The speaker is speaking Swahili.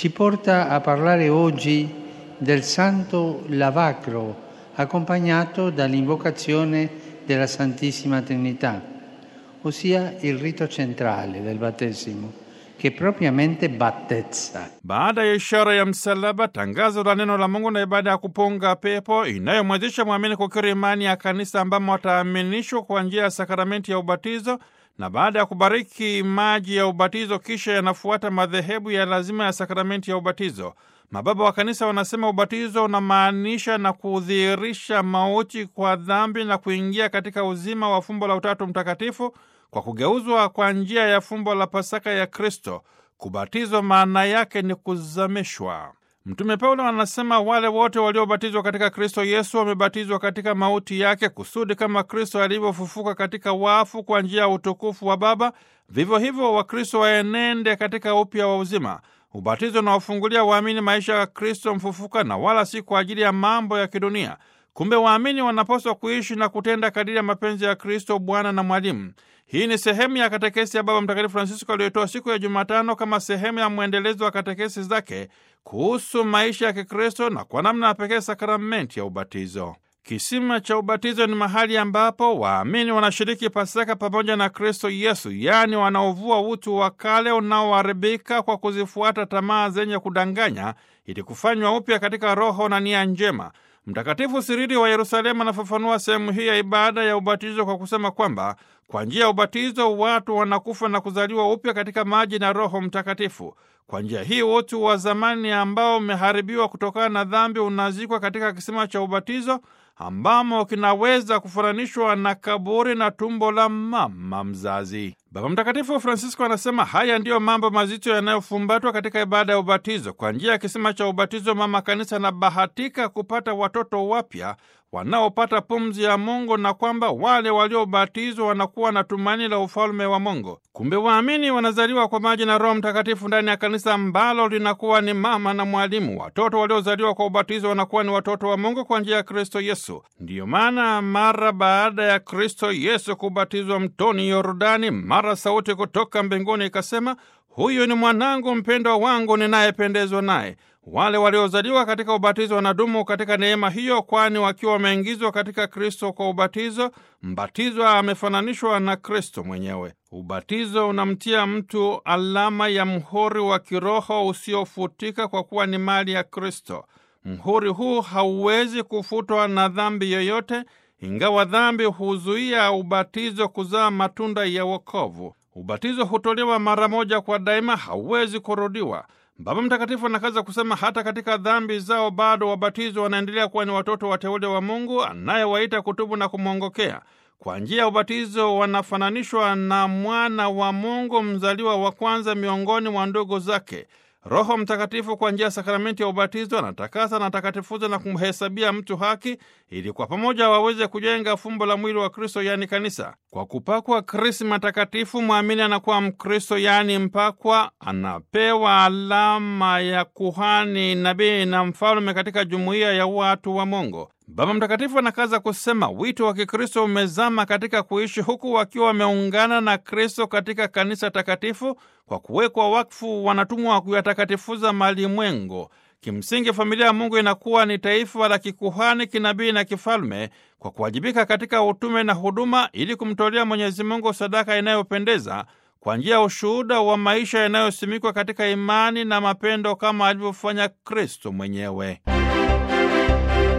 ci porta a parlare oggi del Santo Lavacro, accompagnato dall'invocazione della Santissima Trinità, ossia il rito centrale del battesimo, che propriamente battezza. Baada ya ishara ya msalaba, tangazo la neno la Mungu na ibada ya kupunga pepo inayomwezesha mwamini kukiri imani ya kanisa ambamo wataaminishwa kwa njia ya sakramenti ya ubatizo, na baada ya kubariki maji ya ubatizo, kisha yanafuata madhehebu ya lazima ya sakramenti ya ubatizo. Mababa wa kanisa wanasema ubatizo unamaanisha na kudhihirisha mauti kwa dhambi na kuingia katika uzima wa fumbo la Utatu Mtakatifu kwa kugeuzwa kwa njia ya fumbo la Pasaka ya Kristo. Kubatizwa maana yake ni kuzamishwa. Mtume Paulo anasema wale wote waliobatizwa katika Kristo Yesu wamebatizwa katika mauti yake, kusudi kama Kristo alivyofufuka katika wafu kwa njia ya utukufu wa Baba, vivyo hivyo Wakristo waenende katika upya wa uzima. Ubatizo unawafungulia waamini maisha ya Kristo mfufuka na wala si kwa ajili ya mambo ya kidunia. Kumbe waamini wanapaswa kuishi na kutenda kadiri ya mapenzi ya Kristo Bwana na Mwalimu. Hii ni sehemu ya katekesi ya Baba Mtakatifu Francisco aliyotoa siku ya Jumatano kama sehemu ya mwendelezo wa katekesi zake kuhusu maisha ya Kikristo na kwa namna ya pekee sakramenti ya ubatizo. Kisima cha ubatizo ni mahali ambapo waamini wanashiriki Pasaka pamoja na Kristo Yesu, yaani wanaovua utu wa kale unaoharibika kwa kuzifuata tamaa zenye kudanganya ili kufanywa upya katika roho na nia njema. Mtakatifu Sirili wa Yerusalemu anafafanua sehemu hii ya ibada ya ubatizo kwa kusema kwamba kwa njia ya ubatizo watu wanakufa na kuzaliwa upya katika maji na Roho Mtakatifu. Kwa njia hii utu wa zamani ambao umeharibiwa kutokana na dhambi unazikwa katika kisima cha ubatizo ambamo kinaweza kufananishwa na kaburi na tumbo la mama mzazi. Baba Mtakatifu Francisco anasema haya ndiyo mambo mazito yanayofumbatwa katika ibada ya ubatizo. Kwa njia ya kisima cha ubatizo, mama kanisa anabahatika kupata watoto wapya wanaopata pumzi ya Mungu na kwamba wale waliobatizwa wanakuwa na tumaini la ufalme wa Mungu. Kumbe waamini wanazaliwa kwa maji na Roho Mtakatifu ndani ya kanisa ambalo linakuwa ni mama na mwalimu. Watoto waliozaliwa kwa ubatizo wanakuwa ni watoto wa Mungu kwa njia ya Kristo Yesu. Ndiyo maana mara baada ya Kristo Yesu kubatizwa mtoni Yordani, mara sauti kutoka mbinguni ikasema, huyu ni mwanangu mpendwa wangu ninayependezwa naye. Wale waliozaliwa katika ubatizo wanadumu katika neema hiyo, kwani wakiwa wameingizwa katika Kristo kwa ubatizo, mbatizwa amefananishwa na Kristo mwenyewe. Ubatizo unamtia mtu alama ya mhuri wa kiroho usiofutika kwa kuwa ni mali ya Kristo. Mhuri huu hauwezi kufutwa na dhambi yoyote, ingawa dhambi huzuia ubatizo kuzaa matunda ya wokovu. Ubatizo hutolewa mara moja kwa daima, hauwezi kurudiwa. Baba Mtakatifu anakaza kusema hata katika dhambi zao bado wabatizwa wanaendelea kuwa ni watoto wateule wa Mungu anayewaita kutubu na kumwongokea. Kwa njia ya ubatizo wanafananishwa na mwana wa Mungu mzaliwa wa kwanza miongoni mwa ndugu zake. Roho Mtakatifu kwa njia ya sakramenti ya ubatizo anatakasa na atakatifuza na kumhesabia mtu haki, ili kwa pamoja waweze kujenga fumbo la mwili wa Kristo, yaani kanisa. Kwa kupakwa krisma takatifu, mwamini anakuwa Mkristo, yaani mpakwa, anapewa alama ya kuhani, nabii na mfalme katika jumuiya ya watu wa Mungu. Baba Mtakatifu anakaza kusema wito wa Kikristo umezama katika kuishi huku wakiwa wameungana na Kristo katika kanisa takatifu. Kwa kuwekwa wakfu, wanatumwa wa kuyatakatifuza malimwengu. Kimsingi, familia ya Mungu inakuwa ni taifa la kikuhani, kinabii na kifalme kwa kuwajibika katika utume na huduma, ili kumtolea Mwenyezi Mungu sadaka inayopendeza kwa njia ya ushuhuda wa maisha yanayosimikwa katika imani na mapendo kama alivyofanya Kristo mwenyewe.